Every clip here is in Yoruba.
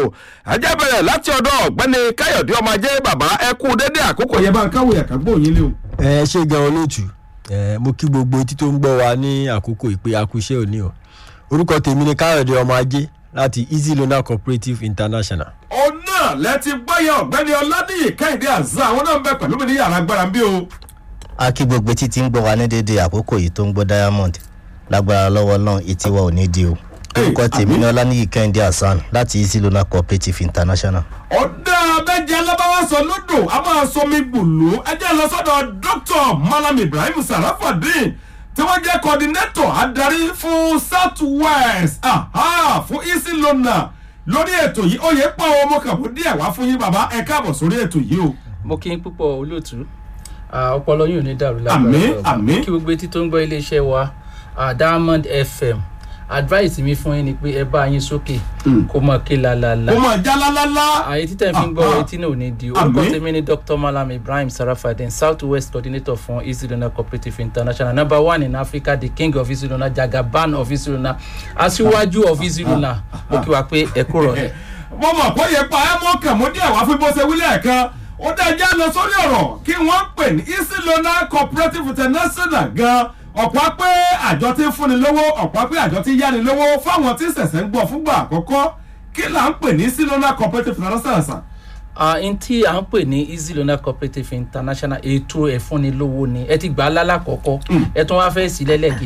o ajá bẹ̀rẹ̀ láti ọ̀dọ̀ ọ̀gbẹ́ni káyọ̀dé ọmọ ajé bàbá ẹ kú dédé àkókò yẹn bá ń káwé ẹ̀ka gbóyin lé o. ẹ ṣe gan olóòtú ẹ mo kí gbogbo etí tó ń gbọ́ wa ní àkókò ìpè akúṣẹ́ òní o orúkọ tèmi ni káyọ̀dé ọmọ ajé láti easy loan cooperative international. òun náà lẹ ti gbọ́yẹ ọ̀gbẹ́ni ọládìyí kẹ́hìndé àzá àwọn náà ń bẹ pẹ̀lú mi ní yàrá agbára ń bí o. a kí gbogbo etí tí ń gbọ́ wa ní déédéé àkókò yìí tó ń gbọ́ diamond lágbára lọ́wọ́ náà etí wa ò ní di o orúkọ tèmi ní ọlánìyí kẹ́hìndé hasan láti easy loan cooperative international. ọ̀dà abẹ́jẹ́ alábáwá sọ lódò a máa sọ mi gbùlù ẹjẹ́ lọ sọ́dọ̀ dr malam ibrahim sarafadin tí wọ́n jẹ́ coordinator adarí fún south west aha, fún easy lona lórí ètò yìí ó yẹ pọ̀ ọmọ kàbó díẹ̀ wá fún yín bàbá ẹ káàbọ̀ sórí ètò yìí o. mo kí n púpọ̀ olóòtú Ah, ọpọlọ yóò ní dàrú Àmín, Ọlọ́run. àmín. kí gbogbo etí tó ń gbọ́ iléeṣẹ́ wa ah, diamond fm advice mi fún yín ni pé ẹ bá yín sókè kó mọ̀ kí lálálá ó máa já lálálá. àyè títẹ̀ fi ń gbọ́ Ah, ah. etí náà ò ní di orúkọ Àmín. tèmi ni dr malam ibrahim sarafadin south west coordinator fún easy donor cooperative international number one in africa the king of easy donor jagaban of easy donor aṣíwájú of easy donor mo kí wa pé ẹ kúrò rẹ. mo mọ̀ kó yẹ pa ẹ́ mọ́ kàn mọ́ díẹ̀ wá fún bó ṣe wílẹ̀ kan ó dájá lọ sórí ọ̀rọ̀ kí wọ́n pè ní easy loan cooperative international gan ọ̀pọ̀ pé àjọ tí ń fúnni lówó ọ̀pọ̀ pé àjọ tí ń yáni lówó fáwọn tí ṣẹ̀ṣẹ̀ ń gbọ́ fúngbà àkọ́kọ́ kí là ń pè ní easy loan cooperative international sàn. Ah, n tí à ń pè ní easy loan cooperative international ètò ẹ̀fúnnilówó ni ẹ ti gbà á lálàkọ́kọ́ ẹ tún wá fẹ́ sí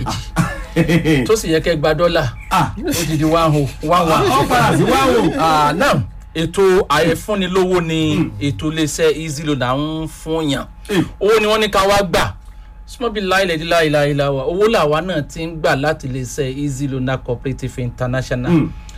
lẹ́lẹ́kejì tó sì yẹ kẹ́ gba dọ́là Ah. ó ti di one ho one one. ó padà sí wá o. Ah, now ètò àyẹ̀fúnnilówó ni ètò iléeṣẹ́ easy loan à ń fún yàn Eh. owó ni wọ́n ní ká wá gbà small láìlẹ̀ dí láìláìlá wa owó làwa náà ti ń gbà láti iléeṣẹ́ easy loan cooperative international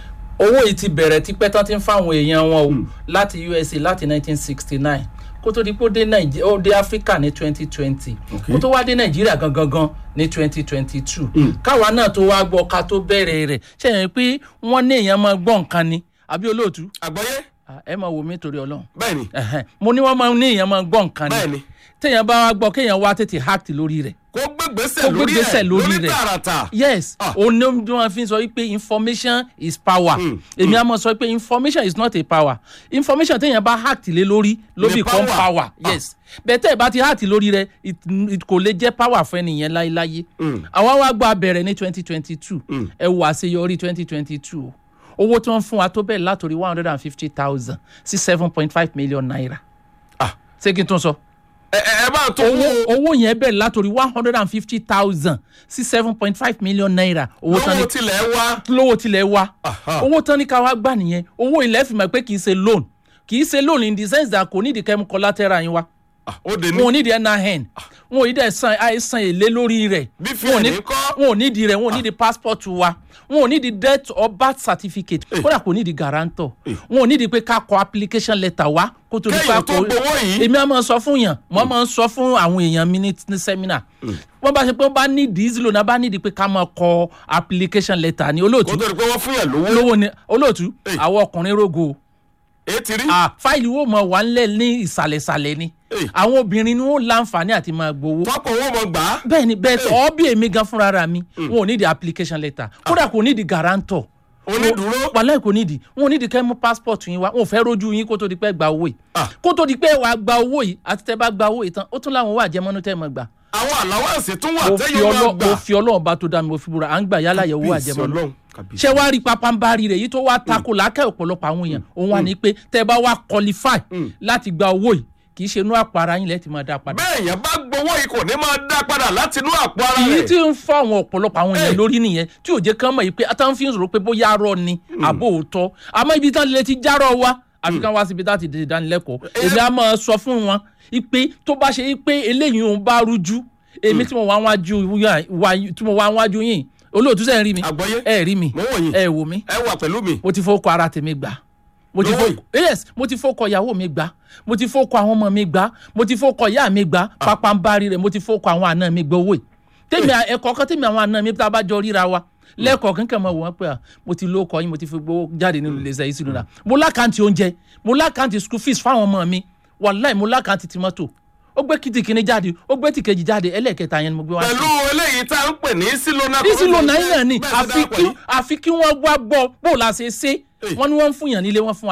owó yìí ti bẹ̀rẹ̀ tipẹ́ tán ti ń fáwọn èèyàn wọn o láti usa láti 1969 kó tó di pé ó dé Nàìjí- ó dé africa ní 2020 kó tó wá dé nàìjíríà gangan gan ní 2022 káwa náà tó wá gbọ́ ká tó bẹ̀rẹ̀ rẹ̀ ṣe yẹn pé wọ́n ní èèyàn máa gbọ́ nǹkan ni àbí olóòtú àgbọ̀yé Ah, ẹ máa wò mí torí ọlọ́run bẹ́ẹ̀ ni Ẹ̀hẹ́n. mo ní wọ́n máa ní èèyàn máa gbọ́ nǹkan Bẹ́ẹ̀ ni ni. téèyàn bá wá gbọ́ kéèyàn wá tètè hack lórí rẹ̀ kó gbégbèsè kó lórí gbégbèsè ẹ̀ lórí lórí rẹ̀. tààràtà. yes Ah. òun ni wọn fi sọ wípé information is power Mm, èmi á mọ sọ pé information is not a power information téèyàn bá hack lé lórí ló Ni become power. power Ah. yes bẹ́ẹ̀ tẹ́ ẹ bá ti hack lórí rẹ̀ it, it kò lè jẹ́ power fún ẹnìyẹn láéláyé àwa wá gba bẹ̀rẹ̀ ní twenty twenty two ẹ wo àṣeyọrí twenty twenty two owó tí wọ́n fún wa tó bẹ̀rẹ̀ látòrí one hundred and fifty thousand sí seven point five million naira Ah. ṣé kí n tún sọ ẹ ẹ ẹ bá tó owó owó owó yẹn bẹ̀rẹ̀ látòrí one hundred and fifty thousand sí seven point five million naira owó tán ní lówó tilẹ̀ wá. lówó tilẹ̀ wa Aha. owó tán ní ká wá gbà nìyẹn owó ilẹ̀ fi mọ̀ pé kì í ṣe loan kì í ṣe loan in the sense that kò ní ìdí kẹ́mu collateral yín wa Ah, ó dé ní. wọn ò ní ìdí nin wọn ò ní ìdí san àìsàn èlé lórí rẹ̀ Bí fi wọn ò ní- ẹ̀ní kọ́. wọn ò ní ìdí rẹ̀ wọn ò ní ìdí passport wa wọn ò ní ìdí death or birth certificate kódà kò ní ìdí guarantor wọn ò ní ìdí pé ká kọ application letter wa kó tó di Kéèyàn pa tó gbowó yìí. èmi á máa sọ fún yàn mo máa ń sọ fún àwọn èèyàn mi ní ní seminar wọ́n bá ṣe pé wọ́n bá ní ìdí ìzìlò náà bá ní ìdí pé ká máa kọ application letter ní olóòtú kó tó di pé wọ́n fún yàn lówó. lówó ni olóòtú Hey. àwọn ọkùnrin rogo èyí ti rí. ah, fáìlì wo mọ wà ńlẹ̀ ní ìsàlẹ̀sàlẹ̀ ni Hey. àwọn obìnrin ni wọ́n láǹfààní àti máa gbowó tọ́pọ̀ owó mọ̀ gbà á. bẹ́ẹ̀ ni bẹ́ẹ̀ tọ́ bí èmi gan fúnra ra mi wọn ò ní di application letter kódà kò ní di guarantor onídùúró. wàhálà kò ní di wọn ò ní di kẹ́ mú passport yín wá wọn ò fẹ́ rojú yín kó tó di pé gba owó yìí Ah. kó tó di pé wàá gba owó yìí àti tẹ́ bá gba owó yìí tán ó tún láwọn owó àjẹmọ́nú tẹ́ mọ̀ gbà àwọn àláwọ̀sì tún wà mo fi tẹ́yọ̀ máa ọlọ́- gbà. mo fi ọlọ́run bá tó dá mi mo fi búra à ń gbà yálà yẹ owó Kábíyèsí àjẹmọ́nú Ọlọ́run, kábíyèsí. ṣé wàá rí papambari rẹ̀ yìí tó wá tako làákẹ́ ọ̀pọ̀lọpọ̀ àwọn èèyàn òun wà ní pé tẹ́ bá wá qualify láti gba owó yìí kì í ṣe inú àpò ara yín lẹ́ẹ̀ tí máa dá padà. bẹ́ẹ̀ yẹn bá gbowó yìí kò ní máa dá padà láti inú àpò ara èyí rẹ̀. tí ń fọ àwọn ọ̀pọ̀lọpọ̀ àwọn èèyàn Hey. lórí nìyẹn tí ò jẹ́ kán mọ̀ yìí pé àtàwọn fi ń sọ̀rọ̀ pé bóyá arọ ni àbò òótọ́ àmọ́ ibi tán lè ti járọ̀ wa àfi kán wá síbi láti dé ìdánilẹ́kọ̀ọ́ èmi á máa sọ fún wọn pé tó bá ṣe pé eléyìí òun bá rújú èmi tí mo wá wájú yà- wá- tí mo wá wájú yìí olóòtú sẹ́yìn rí mi Àgbọ́yé. ẹ rí mi Mo wò yín. ẹ wò mí ẹ wà pẹ̀lú mi. mo ti fọkọ ara tèmi gbà mo ti Lówó fọkọ yes mo ti fọkọ ìyàwó mi gbà mo ti fọkọ àwọn ọmọ mi gbà mo ti fọkọ ìyá mi gbà pápánbárì rẹ mo ti fọkọ àwọn àna mi gbowó yìí tèmi ẹ̀kọ́ kan tèmi àwọn àna mi tá a bá jọ ríra wa lẹ́ẹ̀kọ́ kankan mọ̀ wọ́n pé à, mo ti lóko yín mo ti fi gbowó jáde nínú iléeṣẹ́ yìí sínú rà mo lákàntì oúnjẹ mo lákàntì school fees fáwọn ọmọ mi wàláì mo lákàntì tìmọ́tò ó gbé kìtì kìíní jáde ó gbé tìkejì jáde ẹlẹ́ẹ̀kẹta yẹn ni mo gbé wá sí pẹ̀lú eléyìí tá à ń pè ní sílónà. bísí ló náírà ni Bẹ́ẹ̀ ti àfi dápọ̀ kí yìí. àfi kí wọ́n wá gbọ́ bó la ṣe ṣe wọ́n ní wọ́n ń fún yàn nílé wọ́n fún